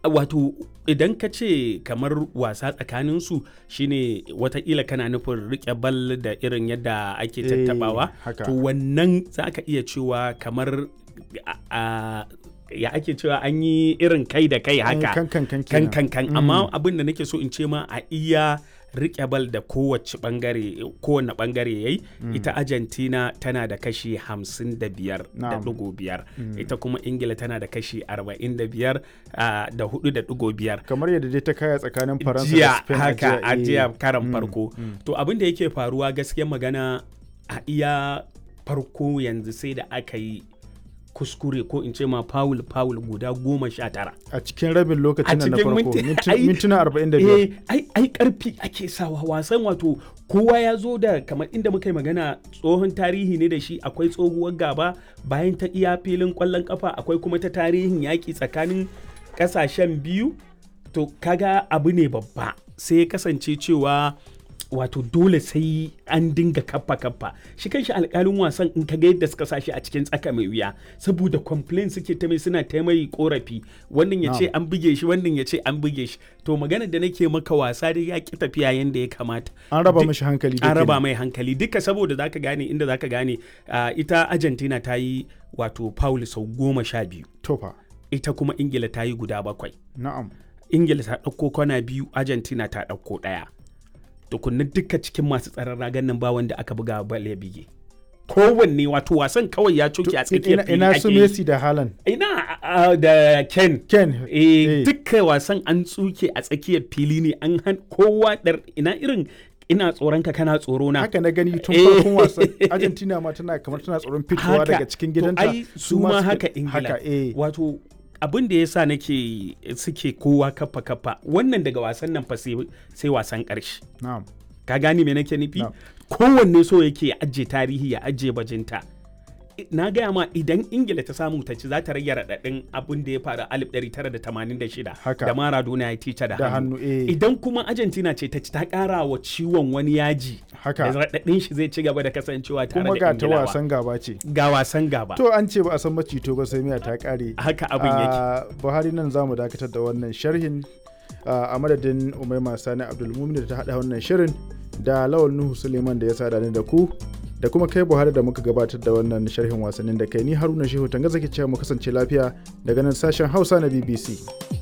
wato idan ka ce kamar wasa tsakaninsu shine watakila kana nufin rike bal da irin yadda ake Eh, tattabawa haka. to wannan za ka iya cewa kamar a- a- ya ake cewa an yi irin kai da kai haka kan kan kan kan kenan. kan kan amma abin da nake so in ce ma a iya rike bal da kowace bangare kowane bangare yayi ita Argentina tana da kashi 55 da Na'am. dugo biyar ita kuma Ingila tana da kashi 45 ah, da hudu da dugo biyar kamar yadda dai ta kaya tsakanin faransa da jiya spain a haka a eh. jiya karan Mm, farko mm. to abin da yake faruwa gaskiya magana a iya farko yanzu sai da aka yi kuskure ko in ce ma foul foul guda goma sha tara a cikin rabin lokacin nan na cikin farko minti- minti- ai- mintuna 45 eh ai ai karfi ake sawa wasan wato kowa ya zo da kamar inda muka yi magana tsohon tarihi ne da shi akwai tsohuwar gaba bayan ta iya filin kwallon kafa akwai kuma ta tarihin yaƙi tsakanin ƙasashen biyu to kaga abu ne babba sai ya kasance cewa wato dole sai an dinga kappa kappa shi kanshi alkalin wasan in kaga yadda suka sashi a cikin tsaka mai wuya saboda complain suke ta mai suna ta mai korafi wannan ya ce an buge shi wannan ya ce an buge shi to maganar da nake maka wasa dai ya ki tafiya yanda ya kamata an raba Duk- mashi hankali da an raba kenan. mai hankali duka saboda zaka gane inda zaka gane ah, ita argentina ta yi wato foul sau goma sha biyu tofa ita kuma ingila ta yi guda bakwai na'am ingila ta ɗauko kwana biyu argentina ta ɗauko ɗaya tukunna duka cikin masu tsaron ragan nan ba wanda aka buga bal ya bige kowanne wato wasan kawai ya coke a tsakiyar ina, fili ina ake su yi. messi da halan ina ah, da ken ken eh eh. duka wasan an tsuke a tsakiyar fili ne an han kowa dar ina irin ina tsoron ka kana tsoro na haka na gani tun Eh. farkon wasan argentina ma tana kamar tana tsoron fitowa Haka. daga cikin To gidanta ai su ma suka- haka ingila haka eh wato abin da ya sa nake suke kowa kafa kafa wannan daga wasan nan fa sai sai wasan ƙarshe na'am ka gane me nake nufi Na. kowanne so yake ya ajiye tarihi ya ajiye bajinta I- na gaya ma idan ingila ta samu ta ci za ta rage raɗaɗin abin da ya faru a 1986 Haka. da maradona ya tica da da hannu hannu eh idan kuma argentina ce ta ci ta ƙara wa ciwon wani yaji haka da raɗaɗin shi zai ci gaba da kasancewa tare kuma da ga ta ingilawa wasan gaba ce ga wasan gaba to an ce ba a san macito ba sai miya ta kare haka abin yake a buhari nan za mu dakatar da wannan sharhin a madadin umaima sani abdulmumin da ta haɗa wannan shirin da lawal nuhu suleiman da ya sada ni da ku da kuma kai buhari da muka gabatar da wannan sharhin wasannin da kai ni haruna shehu tanga zaki cewa mu kasance lafiya daga nan sashen hausa na bbc